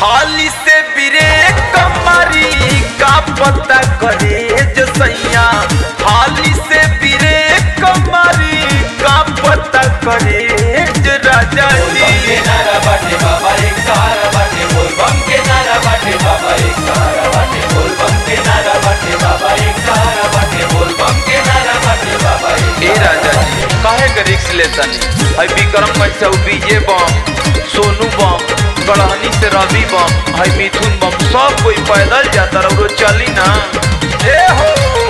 हाली से ब्रेक कमरी का पता करे जो सैया हाली से ब्रेक कमरी का पता करे जो राजा बम के जी नारा बाटे बाबा एक सहारा बाटे बोल बम के नारा बाटे बाबा एक सहारा बाटे बोल बम के नारा बाटे बाबा एक सहारा बाटे बोल बम के नारा बाटे बाबा एक ए राजा जी काहे के रिक्स लेतनी है विक्रम कैसे बीजे बम सोनू बम गढ़हनी से रवि बम है मिथुन बम सब कोई पैदल जाता रहो चली ना ए हो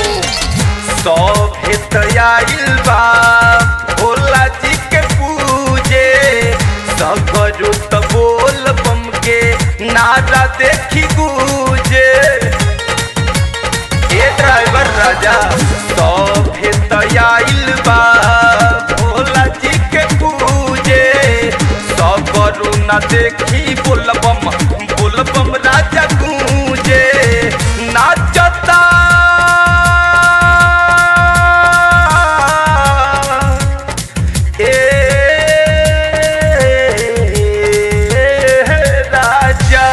सब हेत आइल बा भोला जी के पूजे सगरो त बोल बम के नारा देखी गूजे ए ड्राइवर राजा सब हेत आइल बा भोला जी के पूजे सगरो न देखी बोलबम बोलबम राजा गूंजे नाचता ए राजा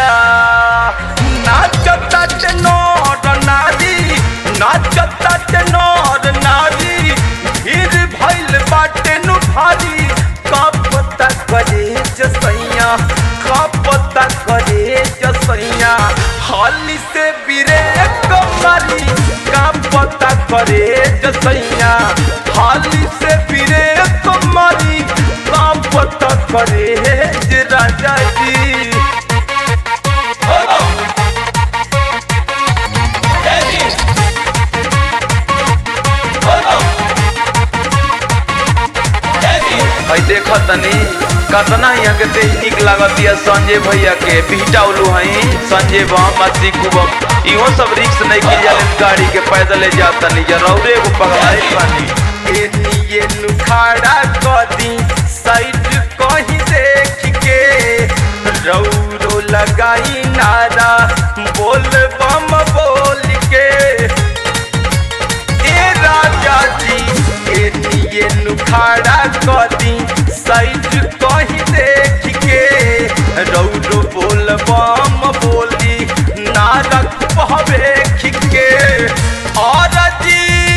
नाचता ते नर नारी नाचता ते नर नारी भीड़ भइल बाटे नु भारी का पता करे जसैया का पता करे जसैया हाली से बिरे कमरी का पता करे जसैया हाली से बिरे कमरी का पता करे जे राजा जी है देखा तनी कतना यहाँ के तेज निक लागत या संजय भैया के बिहटा उलू हई संजय बम अति कुबम इहो सब रिक्स नहीं की जाले गाड़ी के पैदल जा तनी या रौरे एगो पगलाई पानी एनिए नुखाड़ा कदी साइड कहीं देख के रौरो लगाई नारा बोल बम बोल के ए राजा जी एनिए नुखाड़ा कदी साइड कहीं देख के रौरो बोल बम बोली नारा कहवे खिके और जी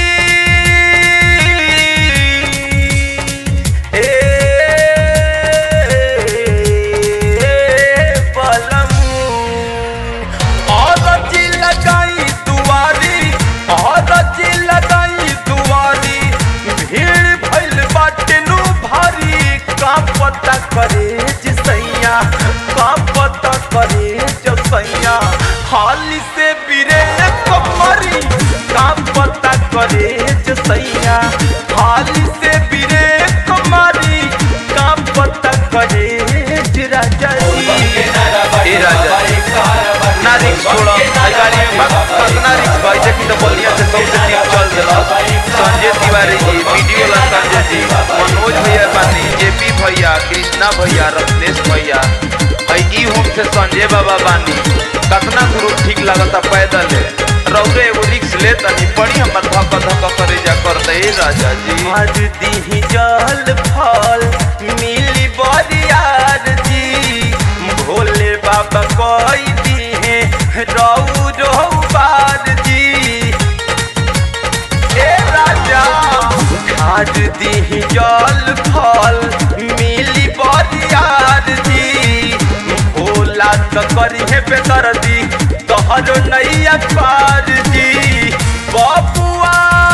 ए बलमू और जी लगाई दुआरी और जी लगाई दुआरी भीड़ भइल बाटे नु भारी का पता करे जिसैया का पता करे जसैया हाली से बिरे कमरी का पता करे जसैया हाली से बिरे कमरी का पता करे जे राजा के नारा जी बाटे ए राजा बाबा एक सहारा बाटे ना रिक्स छोड़ा आई गाड़ी में बस कितना रिक्स भाई देखी तो बलिया से सबसे ठीक चल दिला संजय तिवारी जी वीडियो ला संजय जी मनोज भैया बानी जेपी भैया कृष्णा भैया रत्नेश भैया है ई होम से संजय बाबा बानी कितना गुरु ठीक लागता पैदल है रौरे एगो रिक्स ले तनी पड़ी हमर धक धक करे जा करते ए राजा जी आज दी जल फल मिली बरियार जी भोले बाबा कोई दी है रऊ रो बार जी ए राजा खाद दी जल फल मिली बरियार जी भोला तो करी है बेतर दी तोहरो नैया पार जी बबुआ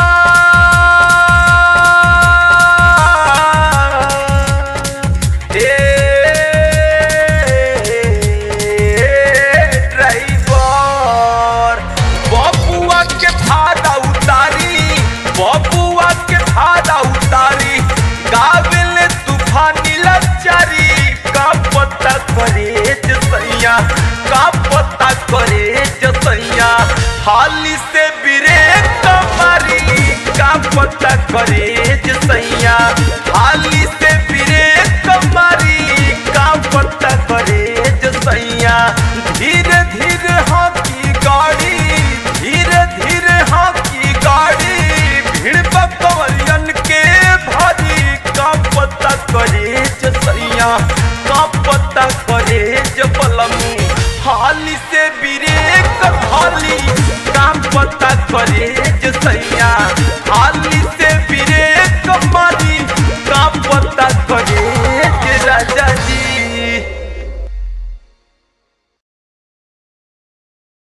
ड्राइवर बबुआ के भाड़ा उतारी बबुआ के भाड़ा उतारी गाविल तूफानी लचारी का पता करे जसैया का पता करे जसैया हाली से बिरे कमारी का पता करे जसैया हाली से बिरे कमारी का पता करे जसैया धीरे धीरे हाथी गाड़ी धीरे धीरे हाथी गाड़ी भीड़ बकवलियन के भारी का पता करे जसैया का पता करे जबलम